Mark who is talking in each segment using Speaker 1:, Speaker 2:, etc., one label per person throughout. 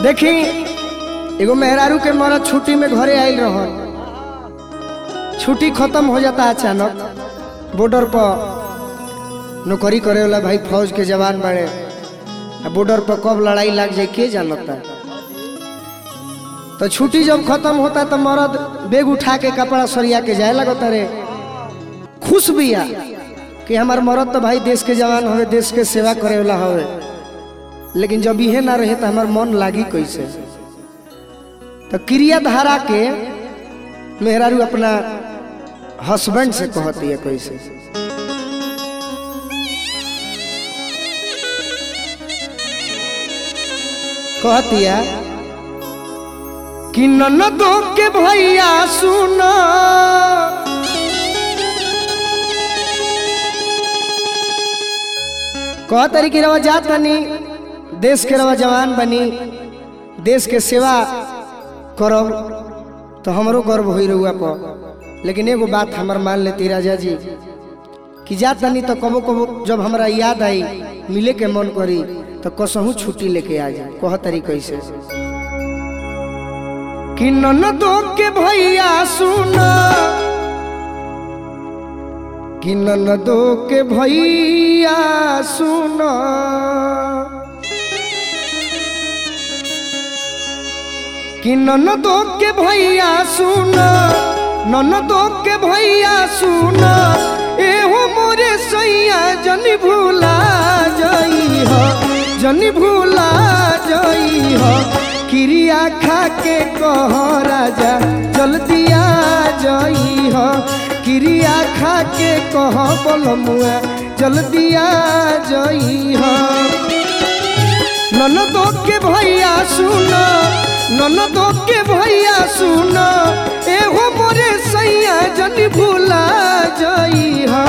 Speaker 1: देखी एगो मेहरारू के मरद छुट्टी में घरे आयल रह छुट्टी खत्म हो जाता अचानक बॉर्डर पर नौकरी करे वाला भाई फौज के जवान बड़े आ बॉर्डर पर कब लड़ाई लग जाए के जानता तो छुट्टी जब खत्म होता तो मर्द बैग उठा के कपड़ा सरिया के जाए लगता रे खुश बिया कि हमार मर्द तो भाई देश के जवान हवे देश के सेवा करे वाला हवे लेकिन जब इहे ना रहे तो हमार मन लागी कैसे तो क्रिया धारा के मेहरारू अपना हस्बैंड से कहती है कैसे कहती है कि ननदो के भैया सुना कह तरी की रवा जात बनी देश के रवा जवान बनी देश के सेवा करब तो हमरो गर्व हो रहुआ पर लेकिन एगो बात हमर मान लेती राजा जी कि जात बनी तो कबो कबो जब हमरा याद आई मिले के मन करी तो कसहू छुट्टी लेके आ जा कह तरी कैसे कि ननदो के भैया सुना कि ननदो के भैया सुना कि ननदो के भैया सुना ननदो के भैया सुना एहो मोरे सैया जनी भूला जई हो जनी भूला जई हो क्रिया खा के कह राजा जल्दी आ जई हो क्रिया खा के कह बोलमुआ जल्दी आ जई हो ननदो के भैया सुना ननदो के भैया सुना एहो मोरे सैया जनी भूला जई हा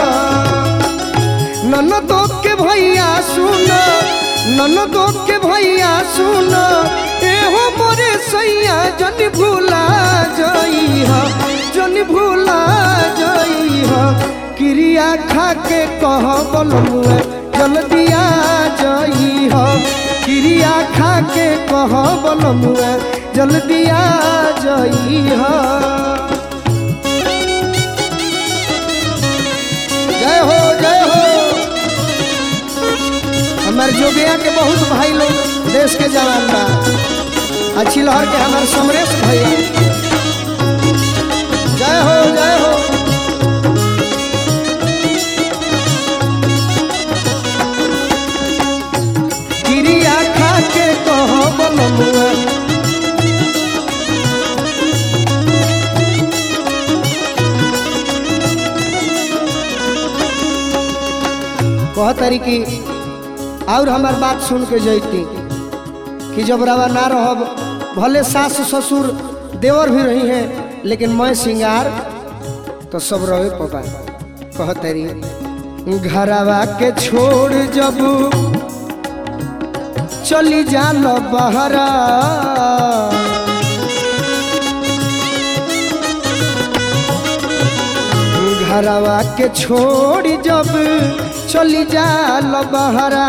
Speaker 1: ननदो के भैया सुना ननदो के भैया सुना एहो मोरे सैया जनी भूला जई हा जनी भूला जई हा क्रिया खा के कह बोलमुआ जल्दी आ जई हा क्रिया खा के कह बोलमुआ जल्दी आ जई हा जय हो जय हो हमार जोगिया के बहुत भाई लोग देश के जवान बा अच्छी लहर के हमार समरेश भैया जय हो जय हो क्रिया खा के कह बोलमुआ कह तरी की और हमार बात सुन के जैती कि जब रवा ना रहब भले सास ससुर देवर भी रही हैं लेकिन मैं सिंगार तो सब रहे पपा कह तरी घरवा के छोड़ जब चली जाल बहरा घरवा के छोड़ जब चली जाल बहरा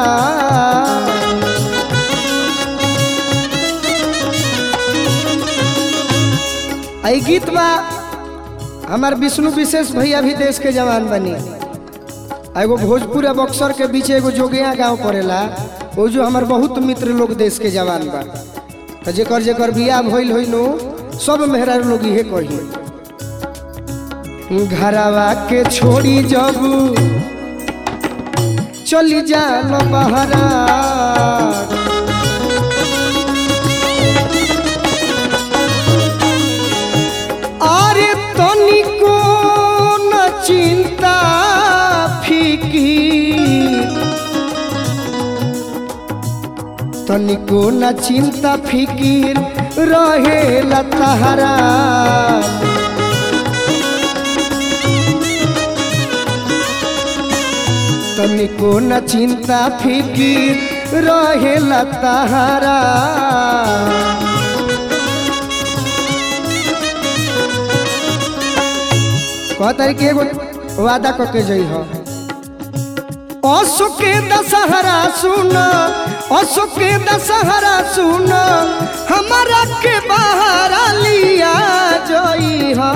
Speaker 1: आई गीत बा हमार विष्णु विशेष भैया भी देश के जवान बनी एगो भोजपुर बक्सर के बीच एगो जोगिया गांव पड़ेला वो जो हमार बहुत मित्र लोग देश के जवान बा तो जेकर जेकर बियाह भइल होई नो सब मेहरा लोग इहे कही घरवा के छोड़ी जब चली जाल बहरा अरे तनिको न चिंता फीकी तनिको न चिंता फिकीर रहे लतहरा तनिको न चिंता फिकीर रहे लतहरा कह तारी के एगो वादा करके जई हो अशोके दशहरा सुन अशोके दशहरा सुन हमारा के बाहर लिया जई हा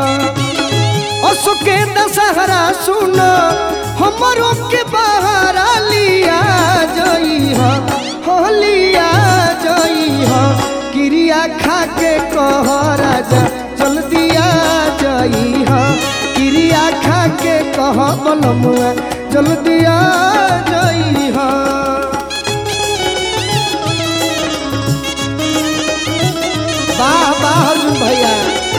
Speaker 1: अशोके दशहरा सुन हमरो के बाहर लिया जई हा हो लिया जई हा क्रिया खा के कह राजा जल्दी आ जई हा क्रिया खा के कह बलमुआ जल्दी आ जई हा वाह वाह अर्जुन भैया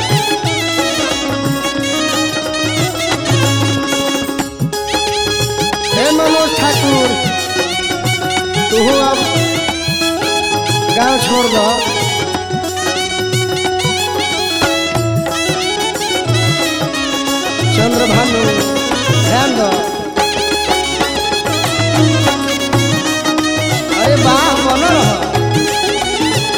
Speaker 1: हे मनोज ठाकुर तू अब गांव छोड़ दो चंद्र भानु ध्यान दो अरे वाह बन रहा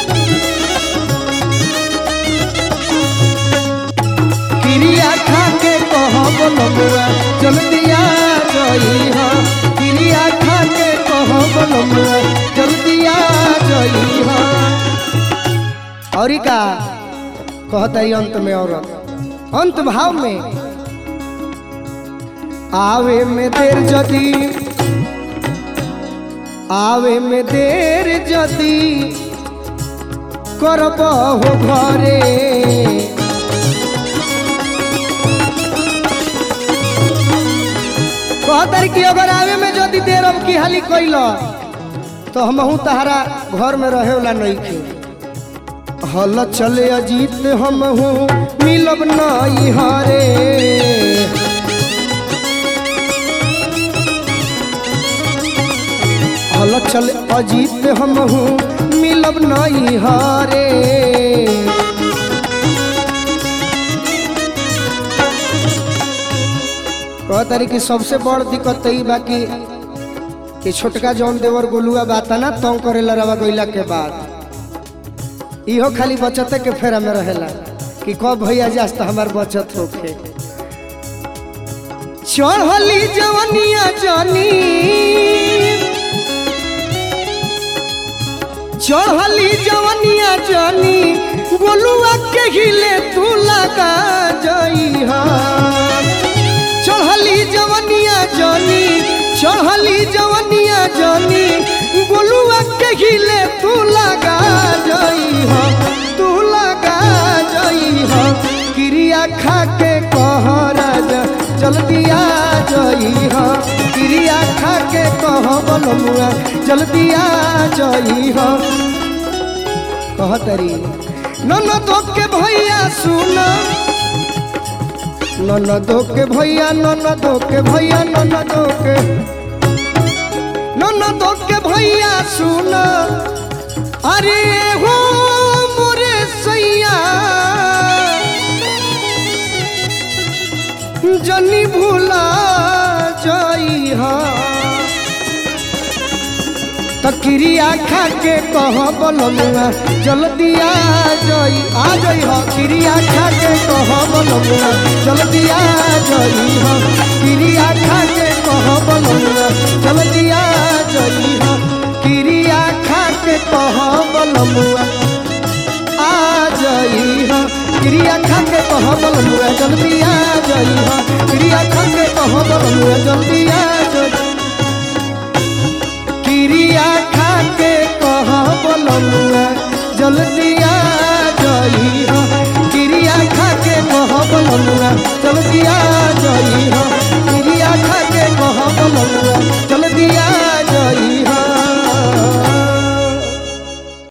Speaker 1: क्रिया खा के कह बोलमुआ जल्दी आ जई हा क्रिया खा के कह बोलमुआ जल्दी आ जई हा और का कहता है अंत में और अंत भाव में आवे में देर जदी आवे में देर जदी करब हो घरे कहतर कि अगर आवे में जदी देर अब की हाली कैल तो हमहू तहरा घर में रहे वाला नहीं थे हल चले अजीत हमहू मिलब नहीं हारे हल चले अजीत हमहू मिलब नहीं हारे कहतारी कि सबसे बड़ दिक्कत ई बाकी कि छोटका जौन देवर गोलुआ बाता ना तंग करेला रवा गइला के बाद इहो खाली बचते के फेरा में रहेला कि कब भैया जास तो हमार बचत होखे चढ़ली जवनिया जानी चढ़ली जवनिया जानी गोलुआ के हिले तू लगा जई हा चढ़ली जवनिया जानी चढ़ली जवनिया जानी गोलुआ के हिले तू लगा जई हो तू लगा जई हो क्रिया खा के कह राजा जल्दी आ जई हो क्रिया खा के कह बलमुआ जल्दी आ जई हो कह तरी ननद के भैया सुना ननदो के भैया ननदो के भैया ननदो के ननदो के भैया सुन अरे हो मोरे सैया जनी भूला जाई हा तकिरिया खा के कह बलमुआ जल्दी आ जई आ जई हो क्रिया खा के कह बलमुआ जल्दी आ जई हो क्रिया खा के कह बलमुआ जल्दी आ जई हो क्रिया खा के कह बलमुआ आ जई हो क्रिया खा के कह बलमुआ जल्दी आ जई हो क्रिया खा के कह बलमुआ जल्दी आ जई क्रिया खा के कह बलमुआ जल्दी आ जई हो क्रिया खा के कह बलमुआ जल्दी आ जई हो